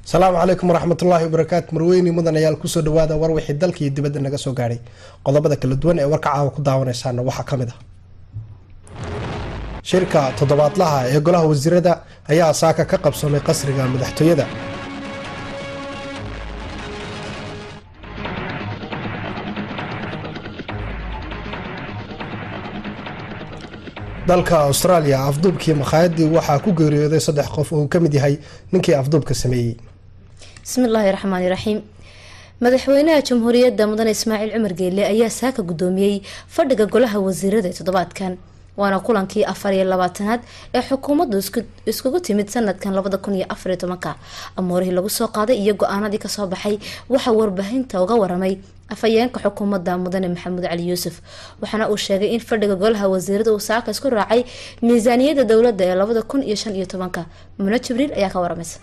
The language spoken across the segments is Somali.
asalaamu calaykum waraxmatullaahi wabarakaatu marweyni mudanayaal kusoo dhawaada war wixii dalka iyo dibadda naga soo gaadhay qodobada kala duwan ee warka caawa ku daawanaysaana waxaa ka mid ah shirka toddobaadlaha ee golaha wasiirada ayaa saaka ka qabsoomay qasriga madaxtooyada dalka austraaliya afduubkii makhaayadii waxaa ku geeriyooday saddex qof oo uu ka mid yahay ninkii afduubka sameeyey bismillaahi raxmaani raxiim madaxweynaha jamhuuriyadda mudane ismaaciil cumar geelle ayaa saaka guddoomiyey fadhiga golaha wasiirada ee toddobaadkan waana kulankii afar iyo labaatanaad ee xukuumaddu iskugu timid sanadkan labada kun iyo afariyo tobanka amoorihii lagu soo qaaday iyo go-aanadii kasoo baxay waxaa warbaahinta uga waramay afhayeenka xukuumadda mudane maxamuud cali yuusuf waxaana uu sheegay in fadhiga golaha wasiirada uu saaka isku raacay miisaaniyadda dowladda ee labada kun iyo shan iyo tobanka mune jibriil ayaa ka waramaysa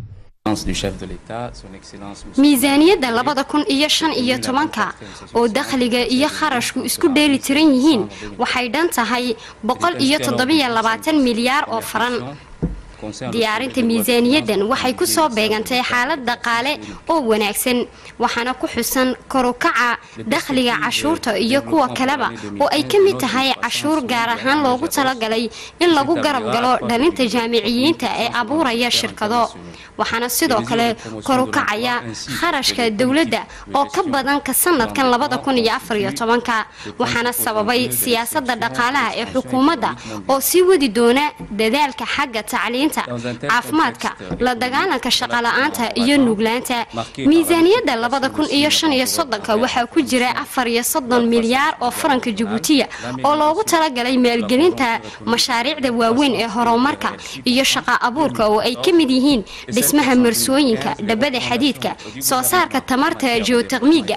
miisaaniyadda labada kun iyo shan iyo tobanka oo dakhliga iyo kharashku isku dheeli tiran yihiin waxay dhan tahay boqol iyo toddobiyo labaatan milyaar oo faran diyaarinta miisaaniyaddan waxay ku soo beegantay xaalad dhaqaale oo wanaagsan waxaana ku xusan korukaca dakhliga cashuurta iyo kuwa kaleba oo ay ka mid tahay cashuur gaar ahaan loogu talagalay in lagu garab galo dhalinta jaamiciyiinta ee abuuraya shirkado waxaana sidoo kale korukacaya kharashka dowladda oo ka badan ka sanadkan labada kun iyo afariyo tobanka waxaana sababay siyaasadda dhaqaalaha ee xukuumadda oo sii wadi doona dadaalka xagga tacliinta caafimaadka la dagaalanka shaqala-aanta iyo nuuglaanta miisaaniyadda labada kun iyo shan iyo soddonka waxaa ku jira afar iyo soddon milyaar oo faranka jabuutiya oo loogu talagalay maalgelinta mashaariicda waaweyn ee horumarka iyo shaqa abuurka oo ay ka mid yihiin dhismaha marsooyinka dhabada xadiidka soo saarka tamarta geotekmiga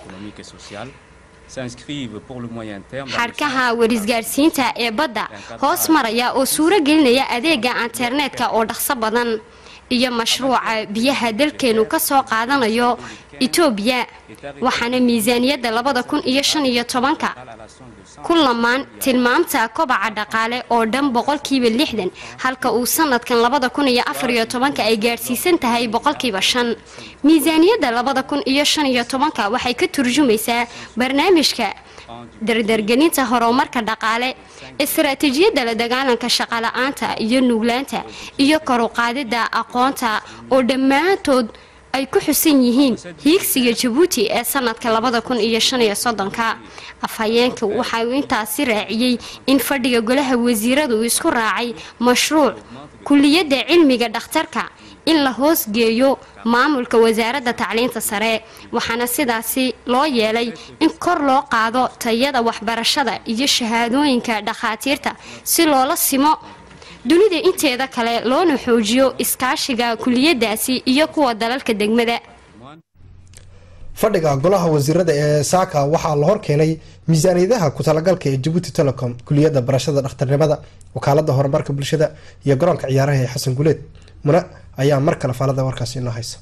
xadhkaha warisgaarsiinta ee badda hoos maraya oo suuro gelinaya adeega internetka oo dhaqso badan iyo mashruuca biyaha dalkeenu ka soo qaadanayo etoobiya waxaana miisaaniyadda labada kun iyo shan iyo tobanka ku lamaan tilmaamta kobaca dhaqaale oo dhan boqolkiiba lixdan halka uu sanadkan labada kun iyo afariyo tobanka ay gaadhsiisan tahay boqolkiiba shan miisaaniyadda labada kun iyo shan iyo tobanka waxay ka turjumaysaa barnaamijka dardargelinta horumarka dhaqaale istaraatiijiyadda la dagaalanka shaqala-aanta iyo nuuglaanta iyo koruqaadida aqoonta oo dhammaantood ay ku xusan yihiin hiigsiga jabuuti ee sanadka labada kun iyo shan iyo soddonka afhayeenka waxa uu intaasi raaciyey in fadhiga golaha wasiiradu uu isku raacay mashruuc kuliyadda cilmiga dhakhtarka in la hoosgeeyo maamulka wasaaradda tacliinta sare waxaana sidaasi loo yeelay in kor loo qaado tayada waxbarashada iyo shahaadooyinka dhakhaatiirta si loola simo dunida inteeda kale loona xoojiyo iskaashiga kuliyadaasi iyo kuwa dalalka degmada fadhiga golaha wasiirada ee saaka waxaa la horkeenay miisaaniyadaha ku-talagalka ee jabuuti telecom kuliyadda barashada dhakhtarnimada wakaalada horumarka bulshada iyo garoonka ciyaaraha ee xasan guleed muna ayaa mar kale faalada warkaasi inoo haysa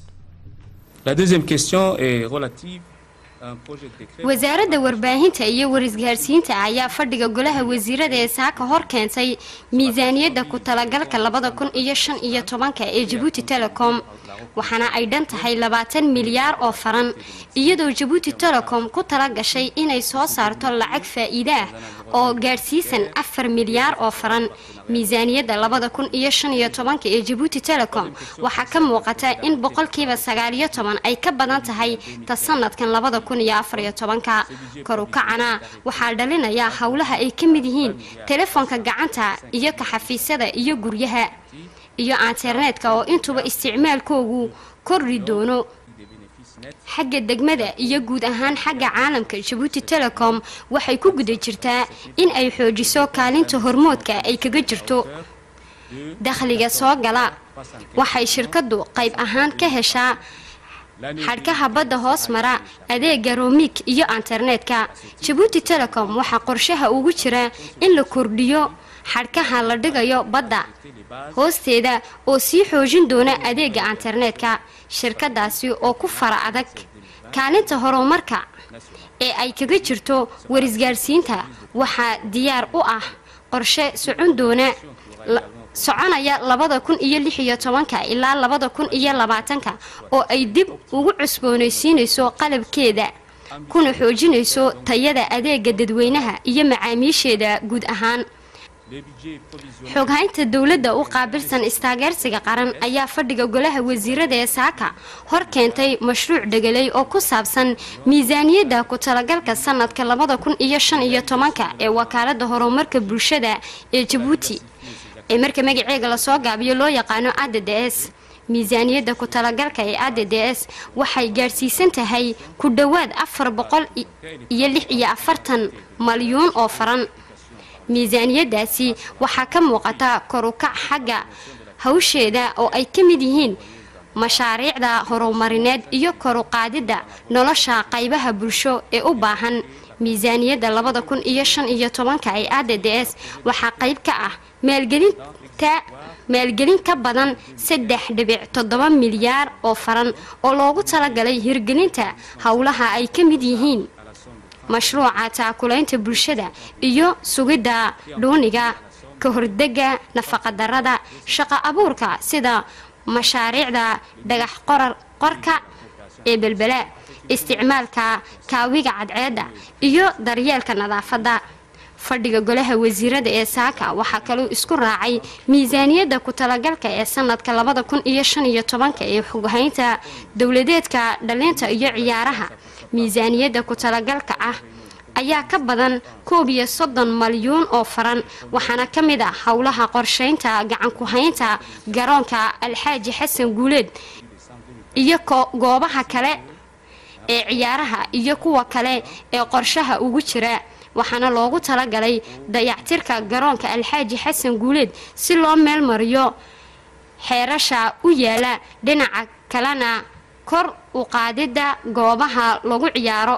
wasaaradda warbaahinta iyo warisgaarsiinta ayaa fadhiga golaha wasiirada ee saaka hor keentay miisaaniyadda ku-talagalka labada kun iyo shan iyo tobanka ee jabuuti telecom waxaana ay dhan tahay labaatan milyaar oo faran iyadoo jabuuti telecom ku tala gashay inay soo saarto lacag faa-iide ah oo gaadhsiisan afar milyaar oo faran miisaaniyadda labada kun iyo shan iyo tobanka ee jabuuti telecom waxaa ka muuqata in boqolkiiba sagaaliyo toban ay ka badan tahay ta sanadkan labada kun iyo afariyo tobanka korukacana waxaa dhalinaya howlaha ay ka mid yihiin telefoonka gacanta iyo kaxafiisyada iyo guryaha iyo internetka oo intuba isticmaalkoogu kordhi doono xagga degmada iyo guud ahaan xagga caalamka jabuuti telecom waxay ku guda jirtaa in ay xoojiso kaalinta hormoodka ay kaga jirto dakhliga soo gala waxay shirkadu qayb ahaan ka heshaa xadhkaha badda hoos mara adeega romik iyo internetka jabuuti telecom waxaa qorshaha ugu jira in la kordhiyo xadhkaha la dhigayo badda hoosteeda oo sii xoojin doona adeega internetka shirkadaasi oo ku fara adag kaalinta horumarka ee ay kaga jirto warisgaarsiinta waxaa diyaar u ah qorshe socon doona soconaya labada kun iyo lix iyo tobanka ilaa labada kun iyo labaatanka oo ay dib ugu cusboonaysiinayso qalabkeeda kuna xoojinayso tayada adeega dadweynaha iyo macaamiisheeda guud ahaan xoghaynta dowladda u qaabilsan istaageersiga qaran ayaa fadhiga golaha wasiirada ee saaka hor keentay mashruuc dhegelay oo ku saabsan miisaaniyadda ku talagalka sanadka labada kun iyo shan iyo tobanka ee wakaalada horumarka bulshada ee jabuuti ee marka magaceega lasoo gaabiyo loo yaqaano a d d s miisaaniyadda ku talagalka ee a d d s waxay gaadhsiisan tahay ku dhowaad afar boqol iyo lix iyo afartan malyuun oo faran miisaaniyadaasi waxaa ka muuqata korukac xagga hawsheeda oo ay ka mid yihiin mashaariicda horumarineed iyo koruqaadidda nolosha qaybaha bulsho ee u baahan miisaaniyadda labada kun iyo shan iyo tobanka ee a d d s waxaa qayb ka ah maalgelinta maalgelin ka badan saddex dhibic toddoba milyaar oo faran oo loogu talagalay hirgelinta howlaha ay ka mid yihiin mashruuca taakulaynta bulshada iyo sugidda dhuuniga ka hordega nafaqadarada shaqo abuurka sida mashaariicda dhagax qorar qorka ee belbela isticmaalka kaawiga cadceedda iyo daryeelka nadaafadda fadhiga golaha wasiirada ee saaka waxaa kaluu isku raacay miisaaniyadda ku talagalka ee sanadka labada kun iyo shan iyo tobanka ee xoghaynta dowladeedka dhalinta iyo ciyaaraha miisaaniyadda ku talagalka ah ayaa ka badan koob iyo soddon malyuun oo faran waxaana ka mid ah howlaha qorsheynta gacan ku-haynta garoonka alxaaji xasan guuleed iyo goobaha kale ee ciyaaraha iyo kuwa kale ee qorshaha ugu jira waxaana loogu talagalay dayactirka garoonka alxaaji xasan guuleed si loo meel mariyo xeerasha u yaala dhinaca kalena kor u qaadidda goobaha lagu ciyaaro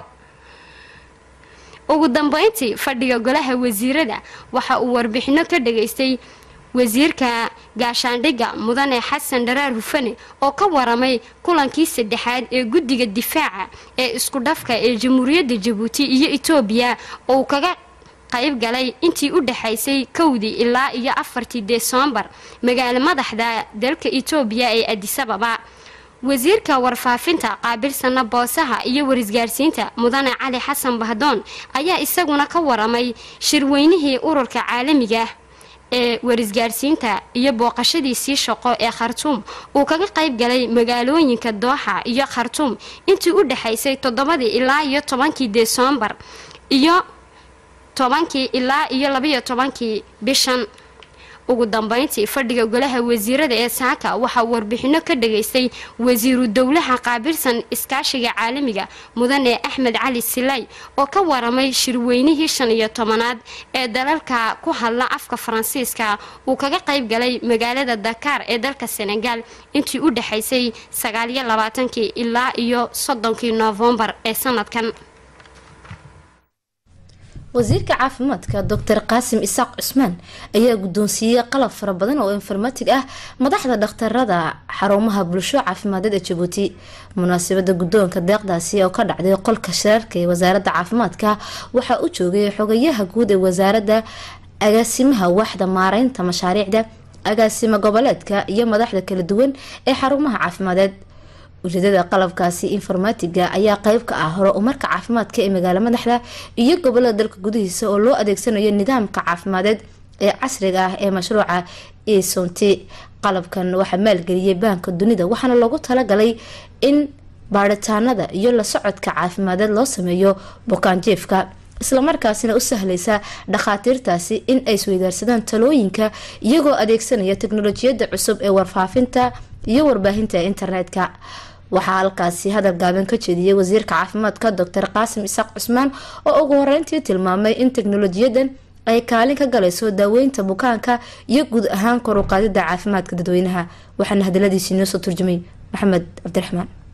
ugu dambeyntii fadhiga golaha wasiirada waxa uu warbixino ka dhageystay wasiirka gaashaandhigga mudane xasan dharaar hufane oo ka waramay kulankii saddexaad ee guddiga difaaca ee isku dhafka ee jamhuuriyadda jabuuti iyo etoobiya oo uu kaga qayb galay intii u dhexaysay kowdii ilaa iyo afartii desembar magaalo madaxda dalka etoobiya ee adisababa wasiirka warfaafinta qaabilsana boosaha iyo warisgaarsiinta mudane cali xasan bahdoon ayaa isaguna ka waramay shirweynihii ururka caalamiga ee warisgaarsiinta iyo booqashadiisii shaqo ee khartuum uu kaga qayb galay magaalooyinka dooxa iyo khartuum intii u dhexaysay toddobadii ilaa iyo tobankii desembar iyo tobankii ilaa iyo labayo tobankii bishan ugu dambeyntii fadhiga golaha wasiirada ee saaka waxaa warbixino ka dhageystay wasiiru dowlaha qaabilsan iskaashiga caalamiga mudane axmed cali silay oo ka waramay shirweynihii shan iyo tobanaad ee dalalka ku hadla afka faransiiska uu kaga qayb galay magaalada dakaar ee dalka senegal intii u dhexaysay sagaaliyo labaatankii ilaa iyo soddonkii noofembar ee sanadkan wasiirka caafimaadka doctor qaasim isaaq cusmaan ayaa guddoonsiiyey qalab fara badan oo informatig ah madaxda dhakhtarada xarumaha bulsho caafimaaded ee jabuuti munaasabada guddoonka deeqdaasi oo ka dhacday qolka shirarka ee wasaaradda caafimaadka waxaa u joogay xogayaha guud ee wasaaradda agaasimaha waaxda maareynta mashaariicda agaasimo goboleedka iyo madaxda kala duwan ee xarumaha caafimadeed ujeedada qalabkaasi informatiga ayaa qeyb ka ah hore umarka caafimaadka ee magaalo madaxda iyo gobolada dalka gudihiisa oo loo adeegsanayo nidaamka caafimadeed ee casriga ah ee mashruuca esonti qalabkan waxaa maalgeliyay baanka dunida waxaana loogu talagalay in baaritaanada iyo la socodka caafimadeed loo sameeyo bukaanjiefka islamarkaasina u sahlaysa dhakhaatiirtaasi in ay isweydaarsadaan talooyinka iyagoo adeegsanaya teknolojiyada cusub ee warfaafinta iyo warbaahinta internetka waxaa halkaasi hadal gaaban ka jeediyay wasiirka caafimaadka doctor qaasim isaaq cusmaan oo ugu horeyntii tilmaamay in teknolojiyadan ay kaalin ka galayso daaweynta bukaanka iyo guud ahaan kor u qaadida caafimaadka dadweynaha waxaana hadaladiisii noo soo turjumay maxamed cabdiraxmaan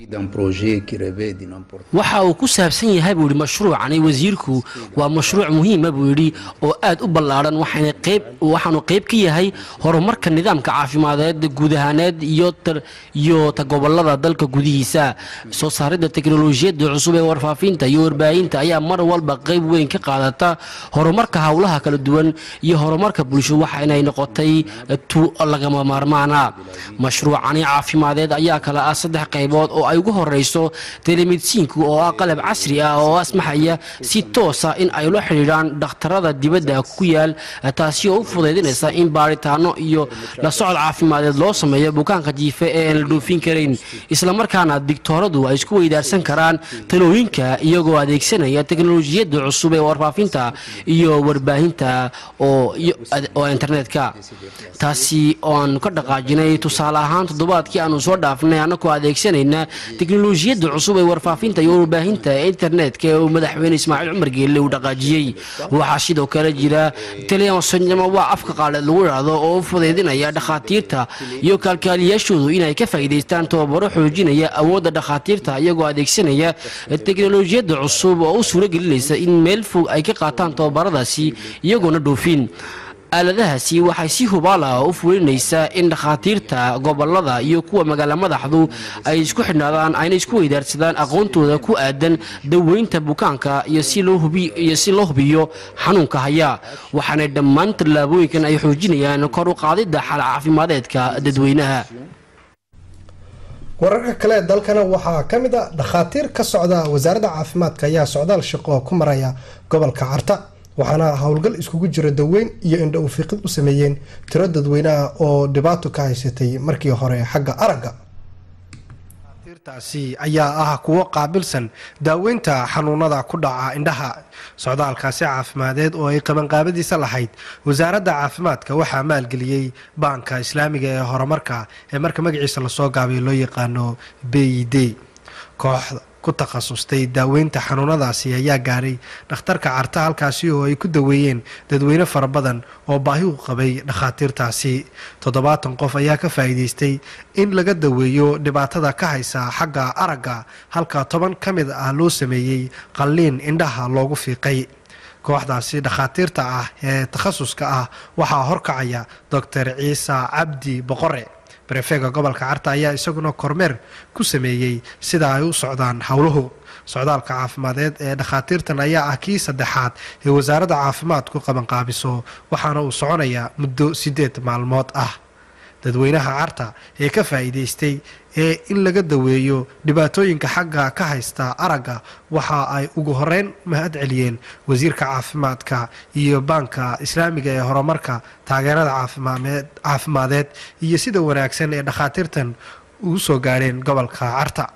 waxa uu ku saabsan yahay buu yidhi mashruucani wasiirku waa mashruuc muhiima buu yidhi oo aad u ballaadhan waxaanu qayb ka yahay horumarka nidaamka caafimadeed guud ahaaneed iyo ta gobolada dalka gudihiisa soo saaridda teknolojiyadda cusub ee warfaafinta iyo warbaahinta ayaa mar walba qayb weyn ka qaadata horumarka howlaha kala duwan iyo horumarka bulsho waxa inay noqotay tu lagama maarmaana mashruucani caafimadeed ayaa kale ah saddex qaybood oo ay ugu horeyso telemedisiinku oo ah qalab casri ah oo asmaxaya si toosa in ay la xidhiidhaan dhakhtarada dibadda ku yaal taasi oo u fudaydinaysa in baaritaano iyo la socod caafimadeed loo sameeyo bukaanka jiife ee aan la dhoofin karayn islamarkaana digtooradu ay isku weydaarsan karaan talooyinka iyagoo adeegsanaya teknolojiyadda cusub ee warfaafinta iyo warbaahinta oo internetka taasi ooaan ka dhaqaajinay tusaale ahaan toddobaadkii aanu soo dhaafnay annagoo adeegsanayna teknolojiyadda cusub ee warfaafinta iyo warbaahinta ee internetka ee uu madaxweyne ismaaciil cumar geelle uu dhaqaajiyey waxaa sidoo kale jira telesonama waa afka qaaleed lagu idhaahdo oo u fudaydinaya dhakhaatiirta iyo kaalkaaliyaashoodu inay ka faa'iidaystaan tababaro xoojinaya awoodda dhakhaatiirta iyagoo adeegsanaya teknolojiyadda cusub oo u suuro gelinaysa in meel fog ay ka qaataan tababaradaasi iyagoona dhoofin aaladahaasi waxay si hubaala u fulinaysaa in dhakhaatiirta gobolada iyo kuwa magaala madaxdu ay isku xidhnaadaan ayna isku weydaarsadaan aqoontooda ku aadan daweynta bukaanka iyo si loo hubiyo xanuunka haya waxaana dhammaan tallaabooyinkan ay xoojinayaan kor u qaadidda xal caafimadeedka dadweynaha wararka kale dalkana waxaa ka mid a dhakhaatiir ka socda wasaaradda caafimaadka ayaa socdaal shaqo ku maraya gobolka carta waxaana howlgal iskugu jira daweyn iyo indho ufiiqid u sameeyeen tiro dadweyneah oo dhibaato ka haysatay markii hore xagga aragga taasi ayaa ah kuwo qaabilsan daaweynta xanuunada ku dhaca indhaha socdaalkaasi caafimadeed oo ay qabanqaabadiisa lahayd wasaaradda caafimaadka waxaa maalgeliyey baanka islaamiga ee horumarka ee marka magaciisa lasoo gaabay loo yaqaano b d kooxda ku takhasustay daaweynta xanuunadaasi ayaa gaaray dhakhtarka carta halkaasi oo ay ku daweeyeen dadweyne fara badan oo baahi u qabay dhakhaatiirtaasi toddobaatan qof ayaa ka faa'iidaystay in laga daweeyo dhibaatada ka haysa xagga aragga halka toban ka mid ah loo sameeyey qalliin indhaha loogu fiiqay kooxdaasi dhakhaatiirta ah ee takhasuska ah waxaa horkacaya doctor ciise cabdi boqore barefeega gobolka carta ayaa isaguna kormeer ku sameeyey sida ay u socdaan howluhu socdaalka caafimadeed ee dhakhaatiirtan ayaa ah kii saddexaad ee wasaaradda caafimaadku qabanqaabiso waxaana uu soconayaa muddo siddeed maalmood ah dadweynaha carta ee ka faa'iidaystay ee in laga daweeyo dhibaatooyinka xagga ka haysta aragga waxa ay ugu horeyn mahad celiyeen wasiirka caafimaadka iyo baanka islaamiga ee horumarka taageerada caafimadeed iyo sida wanaagsan ee dhakhaatiirtan ugu soo gaadheen gobolka carta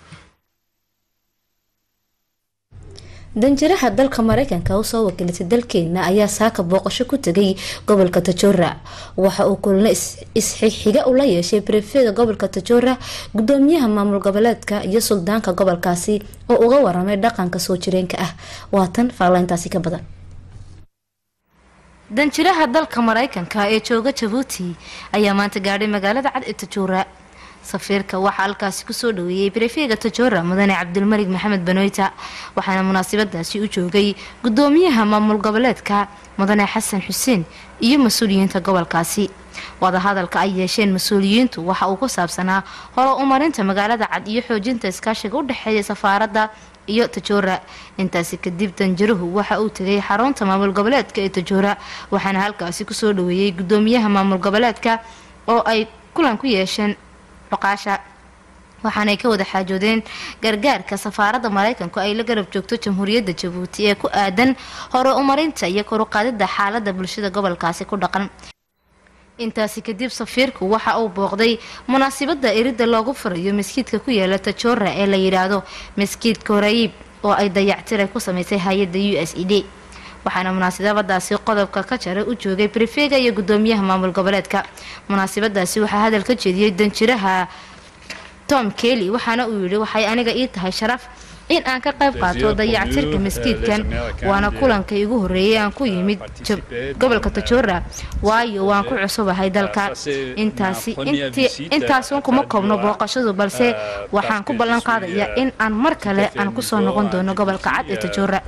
danjiraha dalka mareykanka usoo wakiilatay dalkeena ayaa saaka booqasho ku tegay gobolka tajora waxa uu kulno isxixiga ula yeeshay brefeda gobolka tajora gudoomiyaha maamul goboleedka iyo suldaanka gobolkaasi oo uga waramay dhaqanka soo jireenka ah waatan faalayntaasi ka badan danjiraha dalka mareykanka ee jooga jabuuti ayaa maanta gaadhay magaalada cad ee tajora safiirka waxaa halkaasi kusoo dhaweeyey brefega tajora mudane cabdulmalik maxamed banoyta waxaana munaasabadaasi u joogay gudoomiyaha maamul goboleedka mudane xasan xuseen iyo mas-uuliyiinta gobolkaasi wadahadalka ay yeesheen mas-uuliyiintu waxa uu ku saabsanaa hore umarinta magaalada cad iyo xoojinta iskaashiga u dhexeeya safaaradda iyo tajora intaasi kadib danjiruhu waxa uu tegay xarunta maamul goboleedka ee tajora waxaana halkaasi kusoo dhaweeyey gudoomiyaha maamul goboleedka oo ay kulan ku yeesheen dhuqaasha waxaanay ka wada xaajoodeen gargaarka safaaradda mareykanku ay la garab joogto jamhuuriyadda jabuuti ee ku aadan hore umarinta iyo koruqaadida xaalada bulshada gobolkaasi ku dhaqan intaasi kadib safiirku waxa uu booqday munaasabada erida loogu furayo maskiidka ku yaala tajora ee la yidhaahdo maskiidka horeeyib oo ay dayactira ku sameysay hay-adda u s e d waxaana munaasabadaasi qodobka ka jaray u joogay brefega iyo gudoomiyaha maamul goboleedka munaasabadaasi waxaa hadal ka jeediyey danjiraha tom kelly waxaana uu yidhi waxay aniga ii tahay sharaf in aan ka qayb qaato dayactirka maskiidkan waana kulankii igu horreeyay aan ku yimid gobolka tajoora waayo waan ku cusubahay dalka intaasi intaasun kuma koobno booqashadu balse waxaan ku ballan qaadayaa in aan mar kale aan kusoo noqon doono gobolka cad ee tajoora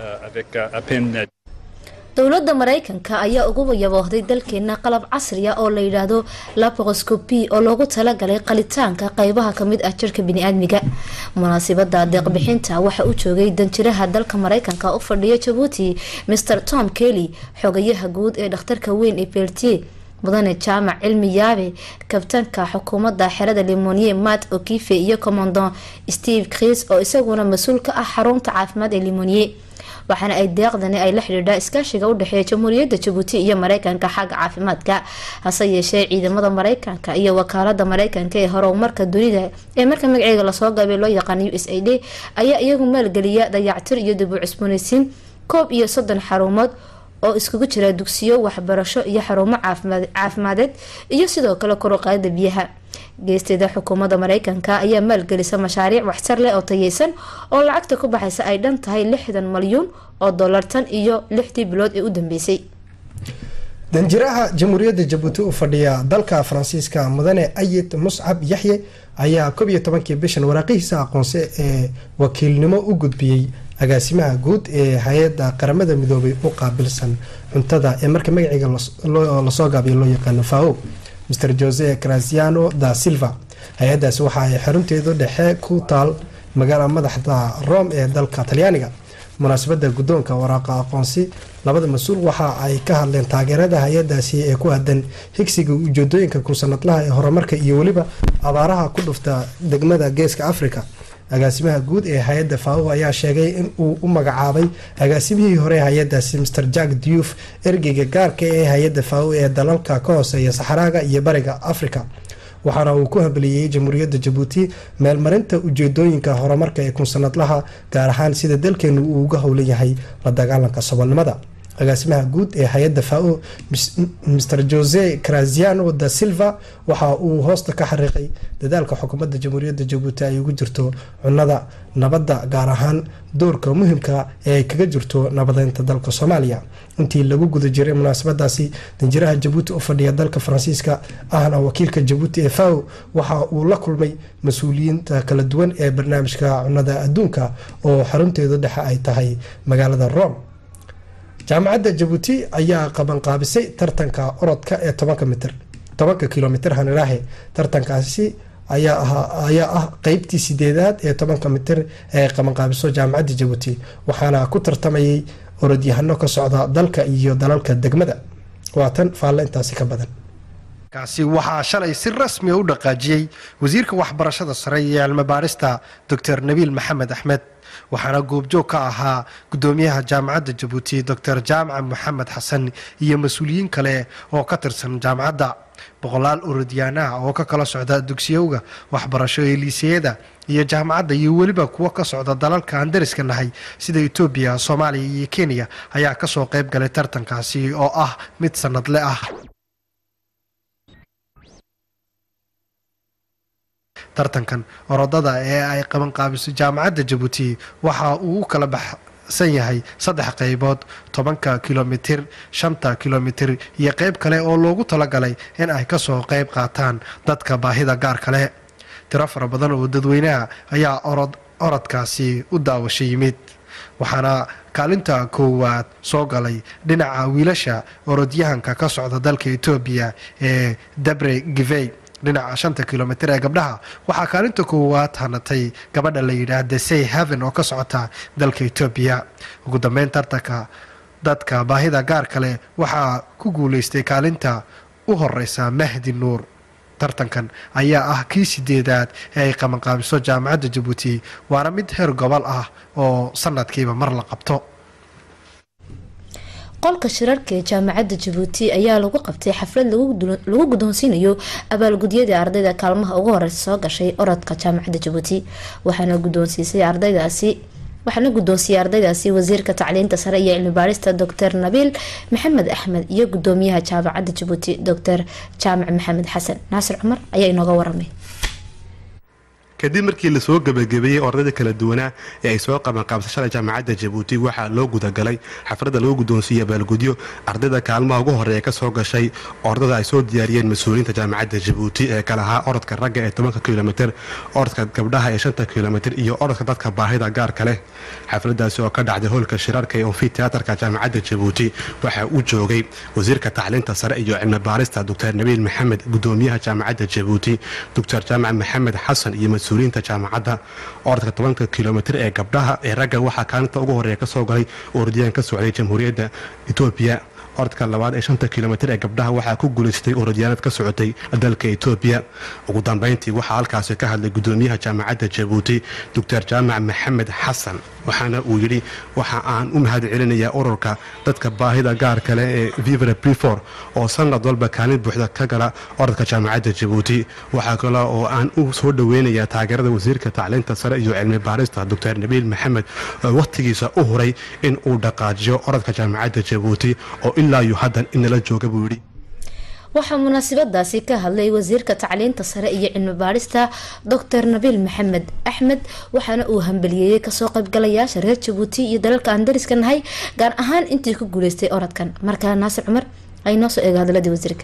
dowladda maraykanka ayaa ugu yaboohday dalkeena qalab casriya oo la yidhaahdo laparoscopi oo loogu talagalay qalitaanka qeybaha kamid ah jirka biniaadmiga munaasibada deeqbixinta waxa u joogay danjiraha dalka maraykanka u fadhiya jabuuti maer tom kelly xogayaha guud ee dhakhtarka weyn ee beltier mudane jaamac cilmi yaabe kabtanka xukuumadda xerada limoniye mat okife iyo commandant steve kris oo isaguna mas-uul ka ah xarunta caafimaad ee limoniye waxaana ay deeqdani ay la xidhiidhaa iskaashiga u dhexeeya jamhuuriyadda jabuuti iyo mareykanka xagga caafimaadka hase yeeshee ciidamada mareykanka iyo wakaalada mareykanka ee horumarka dunida ee marka magaceega lasoo gaabay loo yaqaan u s a d ayaa iyagu maalgeliya dayactir iyo dib u cusbooneysiin koob iyo soddon xarumood oo iskugu jira dugsiyo waxbarasho iyo xarumo caafimadeed iyo sidoo kale koruqaadida biyaha geesteeda xukuumadda mareykanka ayaa maalgelisa mashaariic waxtar leh oo tayeysan oo lacagta ku baxaysa ay dhan tahay lixdan malyuun oo dollar tan iyo lixdii bilood ee u dambeysay danjiraha jamhuuriyadda jabuuti u fadhiya dalka faransiiska mudane ayid muscab yaxye ayaa koob iyo tobankii bishan waraaqihiisa aqoonse ee wakiilnimo u gudbiyey agaasimaha guud ee hay-adda qaramada midoobay u qaabilsan cuntada ee marka magaciga lasoo gaabiyo loo yaqaano fao mr jose graziano da silva hay-adaasi waxa ay xarunteedu dhexe ku taal magaala madaxda rome ee dalka talyaaniga munaasabada guddoonka waraaqa aqoonsi labada mas-uul waxa ay ka hadleen taageerada hay-adaasi ee ku aadan higsiga ujeedooyinka kunsanadlaha ee horumarka iyo weliba abaaraha ku dhufta degmada geeska africa agaasimaha guud ee hay-adda fao ayaa sheegay in uu u magacaabay agaasimihii hore hay-adaasi mr jack diouf ergeyga gaarka ee hay-adda fao ee dalalka ka hooseeya saxaraaga iyo bariga africa waxaana uu ku habaliyey jamhuuriyadda jabuuti meelmarinta ujeedooyinka horumarka ee kunsanadlaha gaar ahaan sida dalkeenu uu uga howlan yahay la dagaalanka saboolnimada agaasimaha guud ee hay-adda fao mr jose graziano da silva waxa uu hoosta ka xariiqay dadaalka xukuumadda jamhuuriyadda jabuuti ay ugu jirto cunada nabadda gaar ahaan doorka muhimka ee ay kaga jirto nabadeynta dalka soomaaliya intii lagu guda jiray munaasabadaasi danjiraha jabuuti u fadhiya dalka faransiiska ahna wakiilka jabuuti ee fao waxa uu la kulmay mas-uuliyiinta kala duwan ee barnaamijka cunada adduunka oo xarunteedu dhexe ay tahay magaalada rome jaamacadda jabuuti ayaa qabanqaabisay tartanka orodka ee tobanka mitir tobanka kilomitr haniraahe tartankaasi ayaa ah qeybtii sideedaad ee tobanka mitir ee qabanqaabiso jaamacadda jabuuti waxaana ku tartamayay orodyahano ka socda dalka iyo dalalka degmada waatan faalle intaasi ka badan kaasi waxaa shalay si rasmi u dhaqaajiyey wasiirka waxbarashada sare iyo cilmibaarista doctor nabiil maxamed axmed waxaana goobjoog ka ahaa gudoomiyaha jaamacadda jabuuti doctor jaamaca maxamed xasan iyo mas-uuliyiin kale oo ka tirsan jaamacadda boqolaal orodyaanaha oo ka kala socda dugsiyowga waxbarasho ee liiseyada iyo jaamacadda iyo weliba kuwo ka socda dalalka aan dariska nahay sida etoobiya soomaaliya iyo kenya ayaa kasoo qayb galay tartankaasi oo ah mid sanadle ah tartankan orodada ee ay qabanqaabiso jaamacadda jabuuti waxa uu u kala baxsan yahay saddex qaybood tobanka kilomitir shanta kilomitir iyo qayb kale oo loogu talagalay in ay kasoo qayb qaataan dadka baahida gaar kale tiro fara badan oo dadweynaha ayaa orod orodkaasi u daawasho yimid waxaana kaalinta koowaad soo galay dhinaca wiilasha orodyahanka ka socda dalka etoobiya ee dabre givey dhinaca shanta kilomitir ee gabdhaha waxaa kaalinta koowaad hanatay gabadha la yidhaahda say haven oo ka socota dalka etoobiya ugu dambeyn tartanka dadka baahida gaar kale waxaa ku guuleystay kaalinta u horeysa mahdi nuur tartankan ayaa ah kii sideedaad ee ay qabanqaabiso jaamacadda jabuuti waana mid heer gobol ah oo sanadkiiba mar la qabto qolka shirarka ee jaamacadda jabuuti ayaa lagu qabtay xaflad lagu guddoonsiinayo abaalgudyadii ardayda kaalmaha ugu horeysa soo gashay orodka jaamacadda jabuuti waxaana guddoonsiisay ardaydaasi waxaana guddoonsiiyey ardaydaasi wasiirka tacliinta sare iyo cilmibaarista doctor nabiil maxamed axmed iyo gudoomiyaha jaamacadda jabuuti doctor jaamac maxamed xasan naasir cumar ayaa inooga waramay kadib markii lasoo gebagabeeyey ordada kala duwanaa ee ay soo qaban qaabsashada jaamacadda jabuuti waxaa loo gudagalay xafladda lagu guddoonsiiya baalgudyo ardayda kaalmaha ugu horeeya ka soo gashay ordada ay soo diyaariyeen mas-uuliyiinta jaamacadda jabuuti ee kala ahaa orodka ragga ee tobanka kilomitr orodka gabdhaha ee shanta kilomitr iyo orodka dadka baahida gaarka leh xafladaasi oo ka dhacday hoolka shiraarka ee onfiteatarka jaamacadda jabuuti waxaa u joogay wasiirka tacliinta sare iyo cilmi baarista doctor nabiil maxamed gudoomiyaha jaamacadda jabuuti doctor jaamac maxamed xasan iyo mas-uuliyiinta jaamacadda orodka tobanka kilomitr ee gabdhaha ee ragga waxaa kaalinta ugu horeeya ka soo galay orodiyaan ka socday jamhuuriyadda etoobiya orodka labaad ee shanta kilomitr ee gabdhaha waxaa ku guulaystay orodyaanad ka socotay dalka etoobiya ugu dambayntii waxaa halkaasi ka hadlay gudoomiyaha jaamacadda jabuuti doctor jaamac maxamed xasan waxaana uu yidhi waxa aan u mahad celinayaa ururka dadka baahida gaarka leh ee vivre prefor oo sanad walba kaalin buuxda ka gala orodka jaamacadda jabuuti waxaa kale oo aan u soo dhoweynayaa taageerada wasiirka tacliinta sare iyo cilmi baarista doctor nabiil maxamed oo wakhtigiisa u huray in uu dhaqaajiyo orodka jaamacadda jabuuti oo ilaa iyo haddan inala jooga buu yidhi waxaa munaasabadaasi ka hadlay wasiirka tacliinta sare iyo cilmi baadhista doctor nabiil maxamed axmed waxaana uu hambaliyeeyey kasoo qaybgalayaasha reer jabuuti iyo dalalka aan dariska nahay gaar ahaan intii ku guuleystay orodkan markaa naasir cumar ay noo soo eego hadaladii wasiirka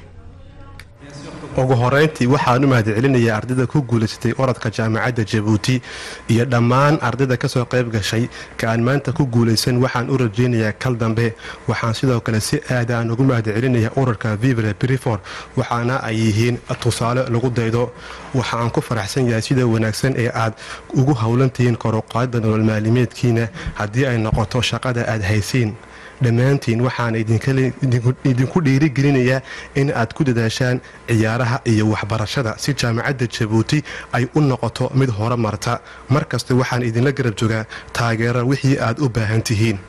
ugu horeyntii waxaan u mahad celinayaa ardayda ku guulaysatay orodka jaamacadda jabuuti iyo dhammaan ardayda kasoo qayb gashay ka aan maanta ku guulaysan waxaan u rajeynayaa kal dambe waxaan sidoo kale si aad aan ugu mahad celinayaa ururka vivre brifor waxaana ay yihiin tusaale lagu daydo waxa aan ku faraxsan yahay sida wanaagsan ee aad ugu howlantihiin koruqaadda nolol maalimeedkiina haddii ay noqoto shaqada aad haysiin dhammaantiin waxaan idinku dhiirigelinayaa in aad ku dadaashaan ciyaaraha iyo waxbarashada si jaamacadda jabuuti ay u noqoto mid hore marta mar kasta waxaan idinla garab jogaa taageera wixii aad u baahan tihiin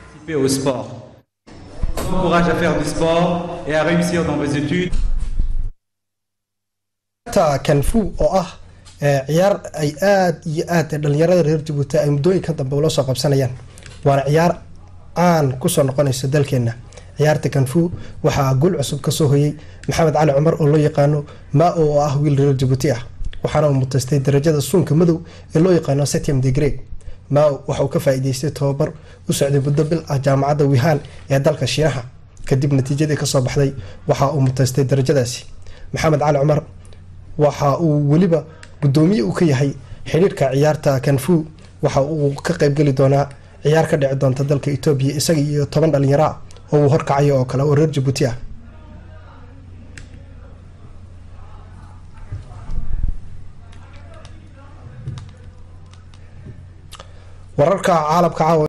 kanfu oo ah ciyaar ay aada iyo aad dhalinyarada reer jabuuti ay muddooyinkan dambe ula soo qabsanayaan waana ciyaar caan kusoo noqonayso dalkeena ciyaarta kanfu waxaa guul cusub kasoo hoyay maxamed cali cumar oo loo yaqaano maa oo ah wiil reer jabuuti ah waxaana uu mutaystay darajada suunka madow ee loo yaqaano setiam degree mao waxa uu ka faa-iideystay tobabar u socday muddo bil ah jaamacadda wihaan ee dalka shiinaha kadib natiijadii kasoo baxday waxa uu mutaystay darajadaasi maxamed cali cumar waxa uu weliba gudoomiye uu ka yahay xidhiirka ciyaarta kanfu waxa uu ka qeybgeli doonaa ciyaar ka dhici doonta dalka etoobiya isaga iyo toban dhalinyaro ah oo uu horkacayo oo kale oo reer jabuuti ah wararka caalamka caawa